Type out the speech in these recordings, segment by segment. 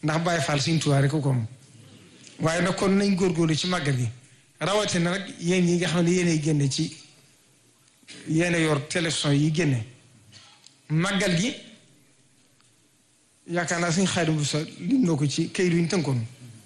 ndax Baay Faal Sëriñ Tuubaa rek ko moom waaye nag kon nañ góorgóorlu ci màggal gi rawatina nag yéen yi nga xam ne yéenay génne ci yéen yor télévision yi génne màggal gi yaakaar naa suñ xaadim bu sa lim na ko ci kayit yu ñu tënkoon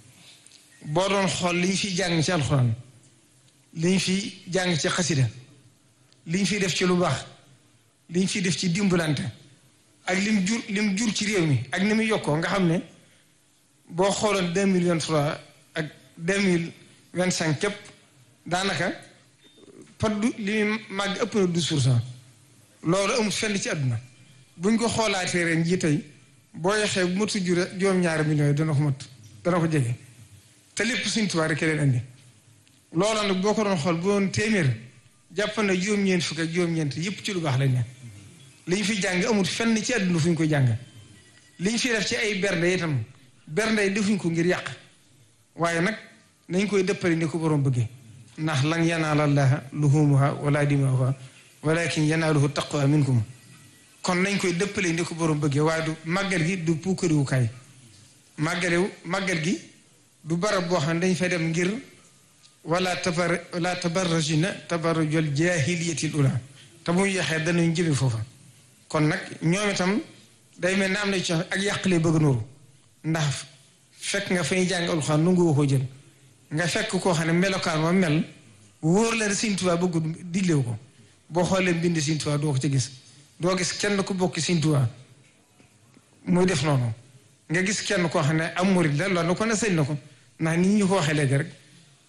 boo doon xool li ñu fi jàng ci alxuraan li ñu fi jàng ci xasida li ñu fi def ci lu baax li ñu fi def ci dimbalante ak lim jur lim jur ci réew mi ak ni muy yokkoo nga xam ne boo xooloon deux mille vingt trois ak deux mille vingt cinq képp daanaka par du li muy màgg ëpp na douze pour cent loolu amul fenn ci àdduna buñ ko xoolaatee ren jii tey boo yexee bu matu jure juróom-ñaari millions yi dana ko mat dana ko jege te lépp Sëriñ Tuubaa rek leen andi loolu nag boo ko doon xool bu doon téeméer jàpp na juróom-ñeent fukk ak juróom-ñeent yépp ci lu baax lañ ne li ñu fi jàng amul fenn ci àdduna fu ñu koy jàng li ñu fi def ci ay bernde itam bernde yi defuñ ko ngir yàq waaye nag nañ koy dëppale ni ko borom bëggee ndax lan yanaala llaaha luhuumuhaa wala dimaa'uhaa walakin yanaaluhu taqwa minkum kon nañ koy dëppale ni ko borom bëggee waaye du màggal gi du puukariwukaay màggalewu màggal gi du barab boo xam ne dañ fay dem ngir wala tabar wala tabarrajina tabarrujal jaahiliyatil ula te muy yaxee danañ jëme foofa kon nag ñoom itam day mel ne am na ci ak yàqlee bëgg nooru ndax fekk nga fay jàng alxuraan nu nga ko jël nga fekk koo xam ne melokaan ma mel wóor la ne Sëriñ Tuubaa bëggu diglewu ko boo xoolee mbind Sëriñ Tuubaa doo ko ci gis doo gis kenn ku bokk Sëriñ Tuubaa muy def noonu nga gis kenn koo xam ne am murid la loolu ko ne sëñ na ko ndax nit ñu ko waxee léegi rek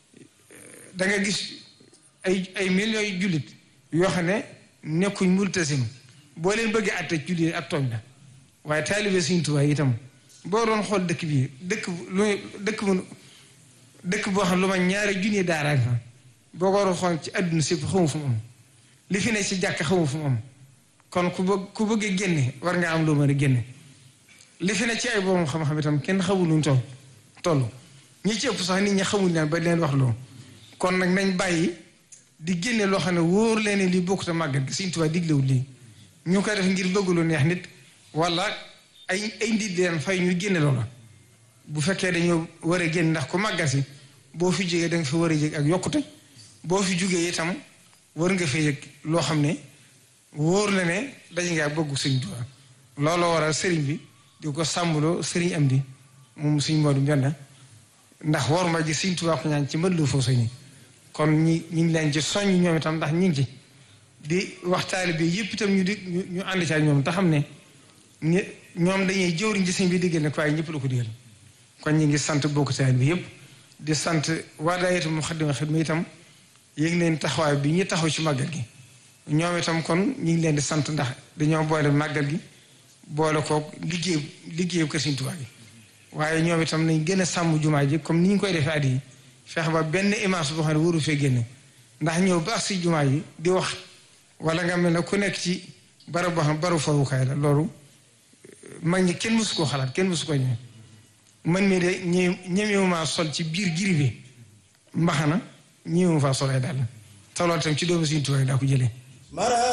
da nga gis ay ay millions yu jullit yoo xam ne nekkuñ multasim boo leen bëggee àtte jullit ak tooñ la waaye taalibe Sëriñ Tuubaa itam boo doon xool dëkk bii dëkk lu dëkk mu dëkk boo xam lu ma ñaari junni daara fa boo ko doon xool ci àdduna si xamu fu mu am li fi ne ci jàkk xamu fu mu am kon ku bëgg ku bëggee génne war nga am loo mën a génne li fi ne ci ay boobu xam-xam itam kenn xamul nuñ toll toll ñi ci ëpp sax nit ñi xamul leen ba leen wax loo kon nag nañ bàyyi di génne loo xam ne wóor leen lii bokkut a màggal gi Sëriñ Tuubaa diglewul lii ñu koy def ngir bëgg lu neex nit wala ay ay nit leen fay ñu génne loola bu fekkee dañoo war a génn ndax ku màggal si boo fi jógee da nga fi war a yëg ak yokkute boo fi jógee itam war nga fa yëg loo xam ne wóor na ne dañ ngaa bëggu Sëriñ Tuubaa looloo waral sëriñ bi di ko sàmmloo sëriñ am di moom suñ Moodu Mbenda ndax war ma ji Sëriñ Tuubaa ko ñaan ci mbënd lu foo soñi kon ñi ñu ngi leen ci soññ ñoom itam ndax ñu ngi ci di waxtaale bi yëpp itam ñu di ñu ànd ci ak ñoom te xam ne ñi ñoom dañuy jëwriñ ci sëñ bi diggal ne ko waaye ñëpp la ko digal kon ñu ngi sant bokk taal bi yëpp di sant waa daayira Muxaddamatul Xidma itam yéeg leen taxawaay bi ñu taxaw ci màggal gi ñoom itam kon ñu ngi leen di sant ndax dañoo boole màggal gi boole kook liggéey liggéeyu kër Sëriñ Tuubaa gi waaye ñoom itam nañ gën a sàmm jumaa ji comme ni ñu koy defee at yi fexe ba benn image boo xam ne waru fee génne ndax ñëw ba si jumaa yi di wax wala nga mel ne ku nekk ci barab boo xam baru fawukaay la loolu mag ñi kenn mësu koo xalaat kenn mësu ko ñëw man mii de ñë ñemewuma sol ci biir giri bi mbaxana ñemewuma faa sol ay dàll te loolu itam ci doomu Sëriñ Tuubaa yi daa ko jëlee